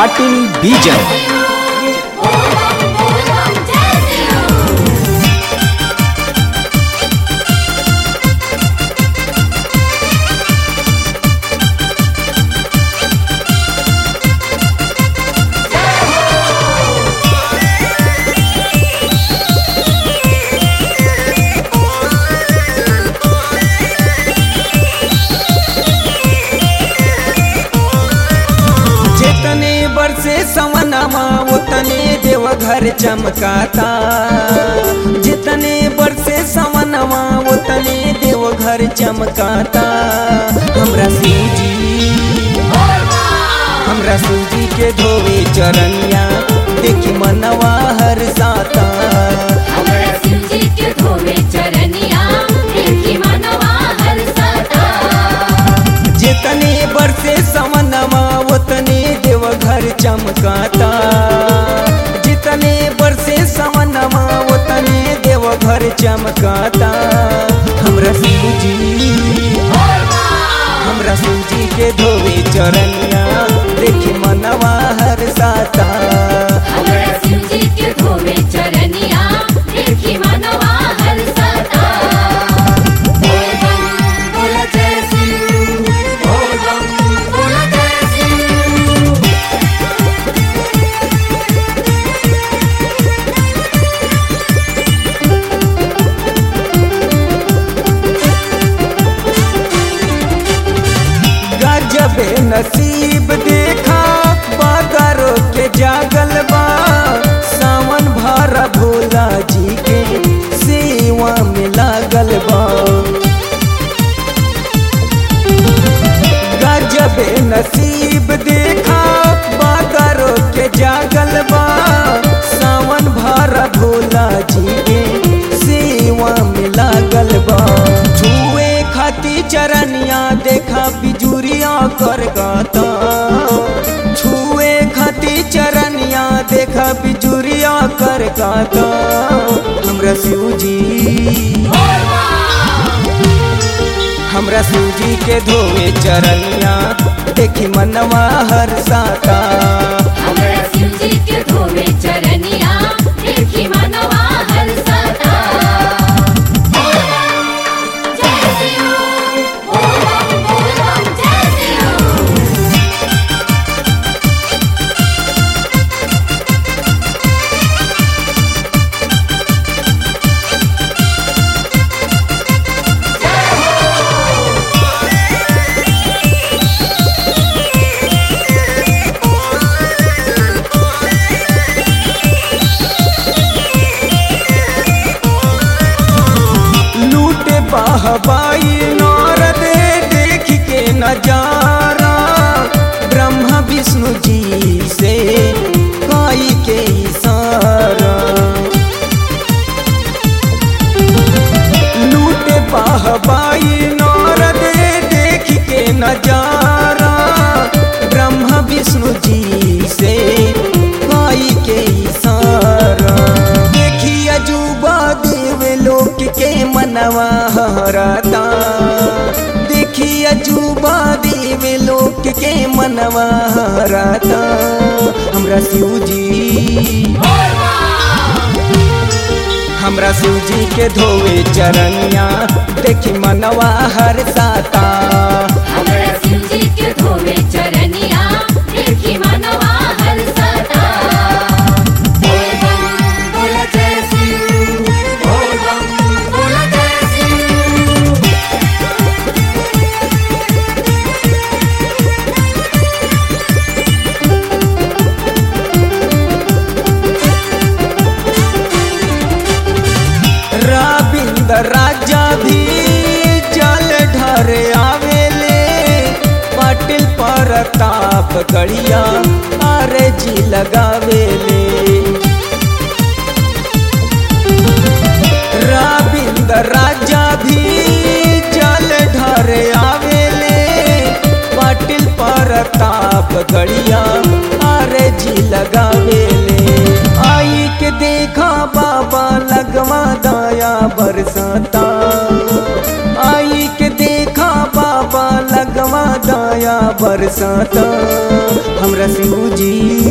ಪಾಟೀಲ್ ಬೀಜನ್ जितने बरसे सवनमा उतने देवघर चमकाता जितने बरसे सवनमा उतने देवघर चमकाता हमरा सूजी हमरा सूजी के धोवे चरनिया देखी मनवा हर साता जितने बरसे सवनमा उतने देवघर चमकाता जितने बरसे सवनमा उतने देवघर चमकाता हमरा सूजी हमरा सूजी के धोवे चरनिया देखी मनवा हर साता गजबे नसीब देखा बादरो के जागल बा सावन भरा भोला जी के सेवा में लागल बा गजबे नसीब देखा बादरो के जागल बा सावन भरा भोला जी के सेवा में लागल बा छुए खाती चरनिया देखा बिजुरिया कर गाता छुए खाती चरनिया देखा बिजुरिया कर गाता हमरा सूजी हमरा सूजी के धोवे चरनिया देखी मनवा हर साता चरनिया देखी मनवा हर सदा जय सिया ओम ओम जय सिया लूटे बाहबाई नारद देख के नजारा ब्रह्मा विष्णु जी से काई के इशारा लूटे बाहबाई नारद देख के नजारा ब्रह्मा विष्णु जी से काई के इशारा देखी अजूबा देव लोक के मनवा हराता देखी अजूबा देव लोक के मनवा हराता हमरा शिवजी हमरा सूजी के धोवे चरनिया देखी मनवा हर साता हमरा शिवजी के धोवे चरनिया देखी मनवा हर सदा बोल बम बोल जय सिंह बोल बम बोल जय सिंह रविंद्र राजा भी जल ढर आवेले पाटिल परताप गड़िया अरे जी लगावेले रविंद्र राजा भी जल ढर आवेले पाटिल परताप गड़िया अरे जी लगावेले आई के देखा बाबा लगवा दाया बरसाता आई के देखा बाबा लगवा दाया बरसाता हमरा शिवजी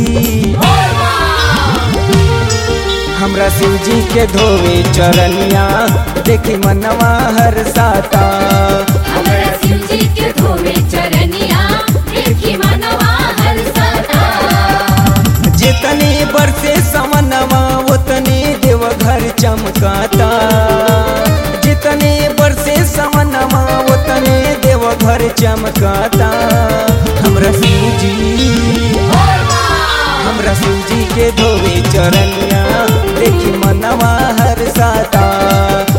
हमरा शिव जी के धोवे चरनिया देखी मनवा हर साता हमरा शिव जी के धोवे चरनिया देखी मनवा हर सता जितने बरसे समनवा उतने देवघर चमकाता जितने बरसे समनवा उतने देवघर चमकाता हमरा शिव जी हमरा शिव जी के धोवे चरनिया देखी मनवा हर साता